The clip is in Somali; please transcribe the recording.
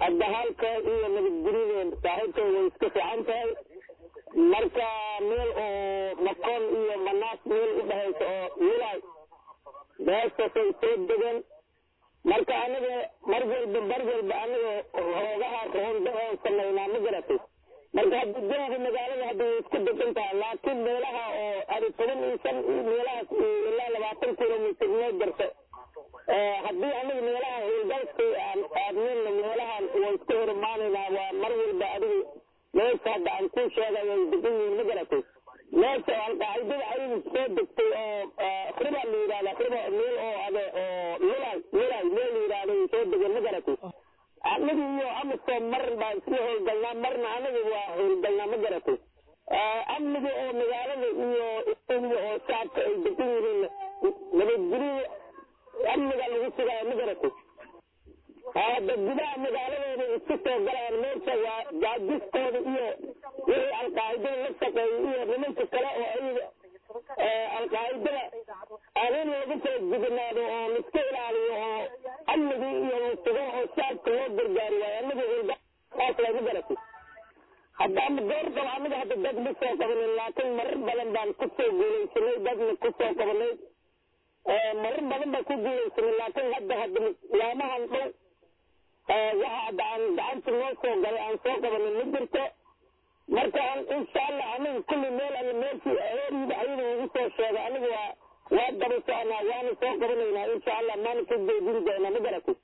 hadda halka iyo nabadgelyada saaxiibka way iska fiican tahay marka meel oo makoon iyo manaas meel u dhahaysa oo wilaay beestasay soo degan marka aniga mar walba mar walba aniga hoogaha roonda oon samaynaa ma garatay marka hadda jawga magaalada hadda way isku degan tahay laakiin meelaha oo adi toban iyo shan meelahaas ilaa labaatan kilomitr noo jarta haddii aniga meelaha howlgalka aan aadnina meelahan waa iska horimaanaynaa waa mar walba adiga meesha hadda aan kuu sheegay way degan yihiin ma garatay meesha alqaacidada ayaga soo degtay oo riba la yidhahda riba meel oo ade oo lilay lilay meel la yidhahda way soo degan ma garatay aniga iyo amasoo mar baa isla howlgalnaa marna aniga waa howlgalnaa ma garatay amniga oo magaalada iyo istiga oo shacabka ay degan yihiin nabadgelyada amniga lagu sugaayo ma garatay hadda gudaha magaaladooda isku soo galaan meesha waa jaajistooda iyo wixii alqaacidada la shaqeeya iyo nimanka kale oo ayaga alqaacidada adin lagu soo jignaado oo laiska ilaaliyo oo amnigii iyo lasugo oo shacabka loo gargaari waayo anaga hulgaas lama garatay hadda ama goor qaba anaga hadda dad ma soo qabanin laakiin marar badan baan kusoo guulaysanay dadna kusoo qabanay marar badan baan ku guulaysanay laakiin hadda hadda laamahan dhow waxa hadda aan gacanta noo soo galay aan soo qabanin ma jirto marka insha allah aniga kulli meel alla meeshii heeriida ayada igu soo sheegay aniga waa waa daba soconaa waana soo qabanaynaa insha allah maana ka jeedin doonaa ma garatay